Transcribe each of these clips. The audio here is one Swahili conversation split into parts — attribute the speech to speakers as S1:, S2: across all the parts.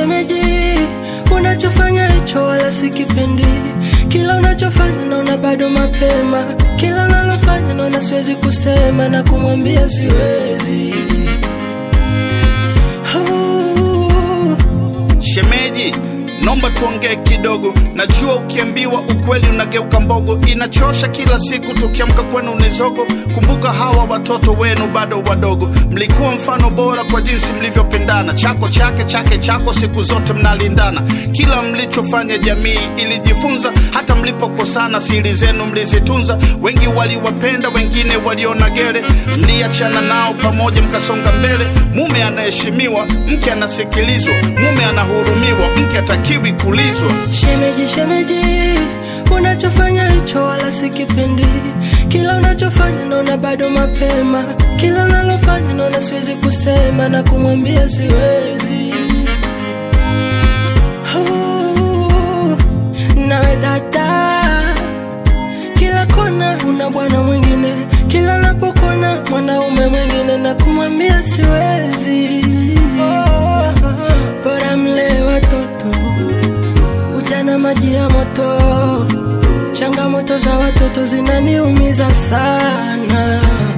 S1: shemeji, unachofanya hicho wala sikipendi. Kila unachofanya naona bado mapema, kila unalofanya naona siwezi kusema na kumwambia siwezi. Oh.
S2: Shemeji, nomba tuongee kidogo. Najua ukiambiwa ukweli unageuka mbogo, inachosha kila siku tukiamka kwenu ni zogo. Kumbuka hawa watoto wenu bado wadogo, mlikuwa mfano bora kwa jinsi mlivyopendana, chako chake chake chako, siku zote mnalindana. Kila mlichofanya jamii ilijifunza, hata mlipokosana siri zenu mlizitunza. Wengi waliwapenda, wengine waliona gere, mliachana nao pamoja mkasonga mbele. Mume anaheshimiwa, mke anasikilizwa, mume anahurumiwa, mke atakiwi kulizwa.
S1: Shemeji, shemeji, unachofanya hicho wala sikipendi. Kila unachofanya naona bado mapema, kila unalofanya naona siwezi kusema na kumwambia siwezi. Oh, nawe dada, kila kona una bwana mwingine, kila napokona mwanaume mwingine na kumwambia siwezi. Oh, bora mlee watoto ujana maji ya moto. Changamoto za watoto zinaniumiza sana,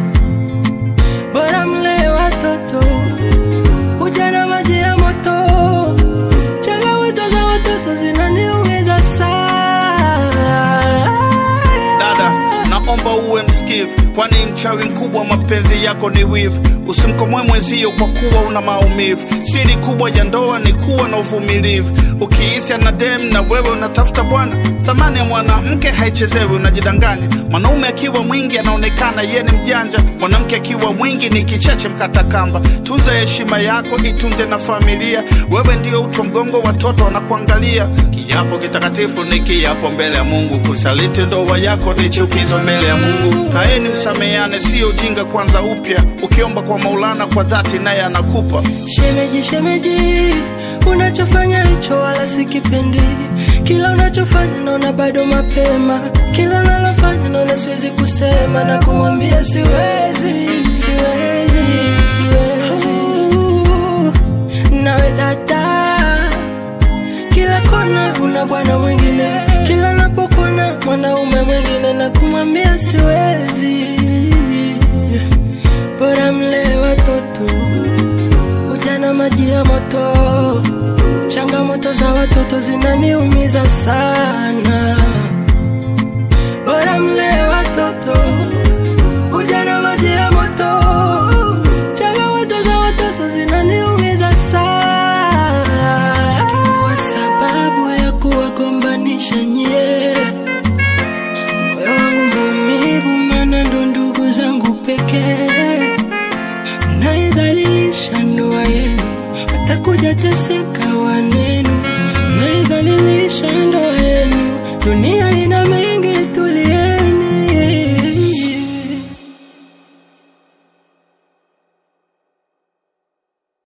S1: bora mlee watoto. Ujana maji ya moto, changamoto za watoto zinaniumiza sana.
S2: Dada, naomba uwe msikivu, kwani mchawi mkubwa wa mapenzi yako ni wivu. Usimkomoe mwenzio kwa kuwa una maumivu. Siri kubwa ya ndoa ni kuwa na uvumilivu. Ukiisi na dem na wewe unatafuta bwana, thamani ya mwanamke haichezewi, unajidanganya. Mwanaume akiwa mwingi anaonekana yeye ni mjanja, mwanamke akiwa mwingi ni kicheche mkata kamba. Tunza heshima yako, itunze na familia. Wewe ndio utu wa mgongo, watoto wanakuangalia. Kiapo kitakatifu ni kiapo mbele ya Mungu, kusaliti ndoa yako ni chukizo mbele ya Mungu. Kaeni msameane, sio ujinga, kwanza upya. Ukiomba kwa Maulana kwa dhati, naye anakupa.
S1: Shemeji, shemeji, unachofanya hicho wala sikipendi. Kila unachofanya naona bado mapema, kila unalofanya naona siwezi kusema na kumwambia siwezi, siwezi, siwezi. Oh, nawe dada, kila kona una bwana mwingine, kila napokona mwanaume mwingine na kumwambia siwezi. Bora mlee watoto ujana maji ya moto. Changamoto za watoto zinaniumiza sana, bora mlee watoto. Ujana maji ya moto, changamoto za watoto zinaniumiza sana. Sitaki kuwa sababu ya kuwagombanisha nyie, moyo wangu maumivu, maana ndo ndugu zangu pekee mnaidhalilisha ndoa yenu, watakuja teseka